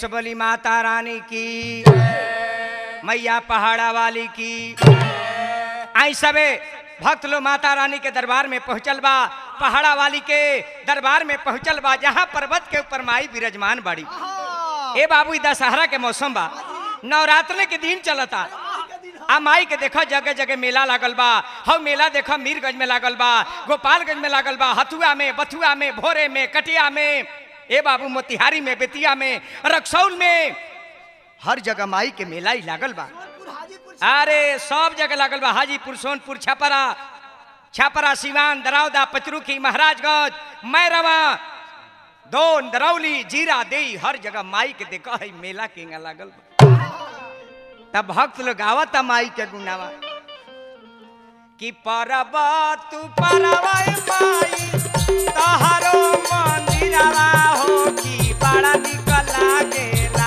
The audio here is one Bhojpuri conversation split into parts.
सबली माता रानी की मैया पहाड़ा वाली की आई सबे भक्त लोग माता रानी के दरबार में पहुंचल बा पहाड़ा वाली के दरबार में पहुंचल बा जहाँ पर्वत के ऊपर माई विराजमान बाड़ी ए बाबू ई दशहरा के मौसम बा नवरात्र के दिन चलता आ माई के देखो जगह जगह मेला लागल बा हव मेला देखो मीरगंज में लागल बा गोपालगंज में लागल बा हथुआ में बथुआ में भोरे में कटिया में ए बाबू मोतिहारी में बेतिया में रक्सौल में हर जगह माई के मेला ही लागल बा अरे सब जगह लागल बा हाजीपुर सोनपुर छपरा छपरा सिवान दरौदा पचरुखी महाराजगंज मैरवा दोन दरौली जीरा देई हर जगह माई के देखा है मेला केंगा लागल बा तब भक्त लोग गावत माई के गुनावा कि परब तू परवा माई तहरो मंदिरवा हो कि बड़ा निक लागेला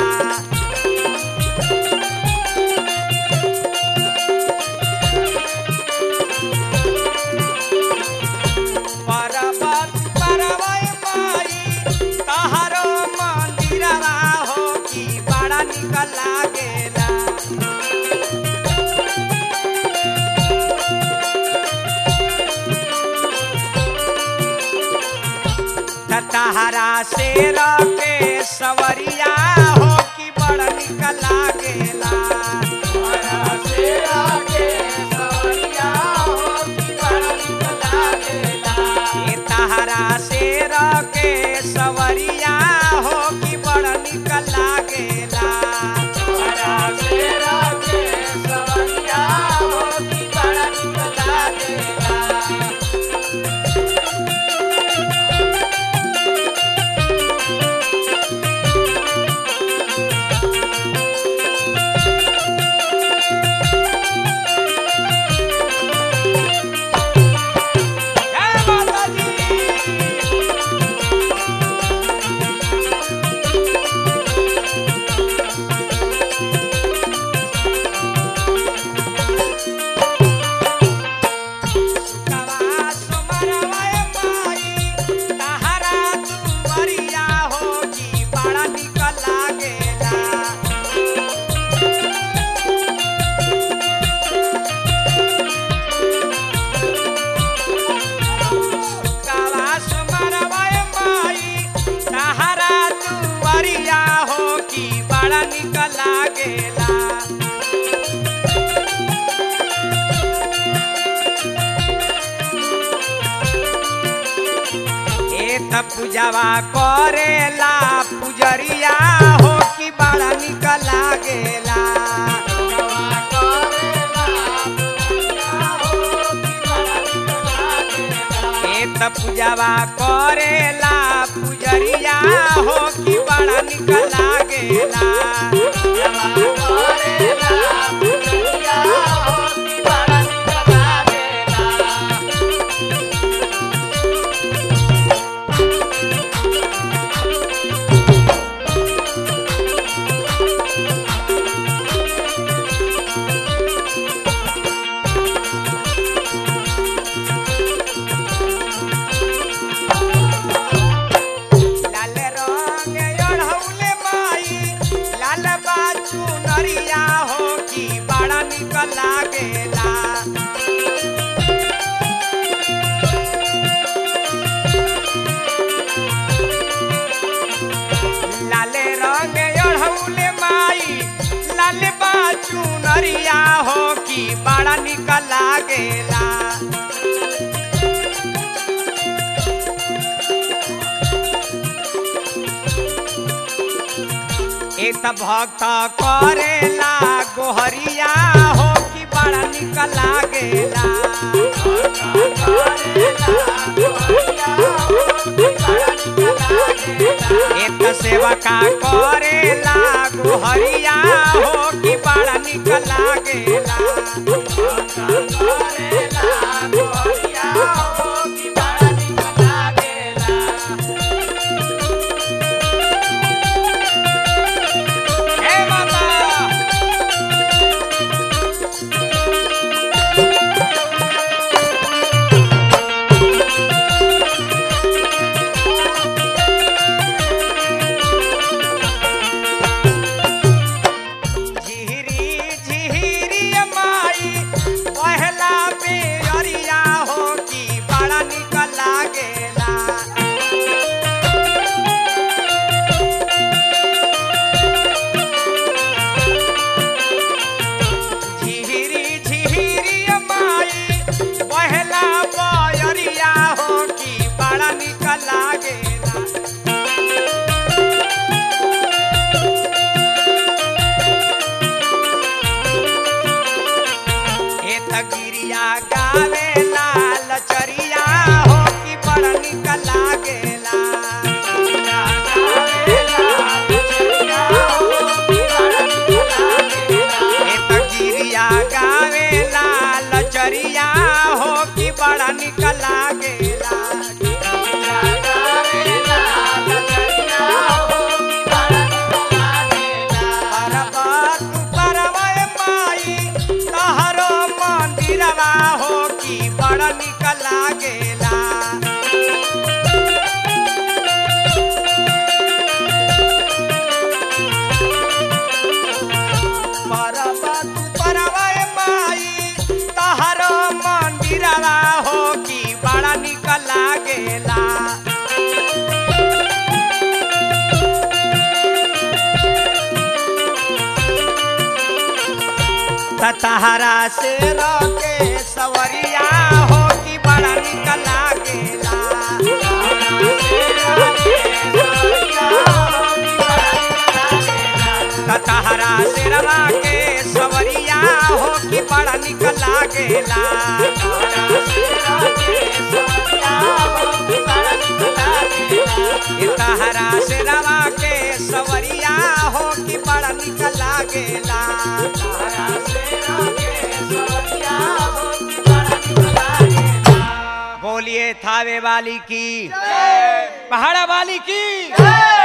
पर्वत पर्वय माई तहरो मंदिरवा हो कि बड़ा निक लागेला त तहरा शेर के सवरिया हो कि बड़ा निक लागेला तहरा शेर के सवरिया हो कि बड़ा निक लागेला ए तहरा शेर के सवरिया हो कि बड़ा निक लागेला तहरा शेर के सवरिया हो कि बड़ा निक लागेला जय माता दी सुतवा सुमरवाए माई, तहरा दुआरिया हो कि बड़ा निक लागेला कावा सुमरवाए माई तहरा दुआरिया हो कि बड़ा निक लागेला ए त पूजावा करेला पुजरिया हो कि बड़ा निक लागेला ए त पूजावा करेला पुजरिया हो कि बड़ा निक लागेला लाल रंग ओढ़ौले माई लाल बाचू नरिया हो कि बड़ा निक लागेला लाल रंग ओढ़ौले माई लाल बाचू नरिया हो कि बड़ा निक लागेला एक त भक्त करेला गोहरिया हो कि बड़ा निक लागेला एक त सेवका करेला गोहरिया हो कि बड़ा निक लागेला हे माता लागेला ए तगिरिया गावे लाल चरिया हो कि बड़ निक लागेला ए तगिरिया गावे लाल चरिया हो कि बड़ा निक लागेला परबत परवय माई तहरो मंदिरवा हो कि बड़ा निक लागेला परबत परवय माई तहरो मंदिरवा हो कि बड़ा निक लागेला तहरा से रोके सवरिया हो कि बड़ा निक लागेला तहरा से रवा के सवरिया हो कि बड़ा निक लागेला ए तहरा से रवा के सवरिया हो कि बड़ा निक लागेला बोलिए थावे वाली की पहाड़ा वाली की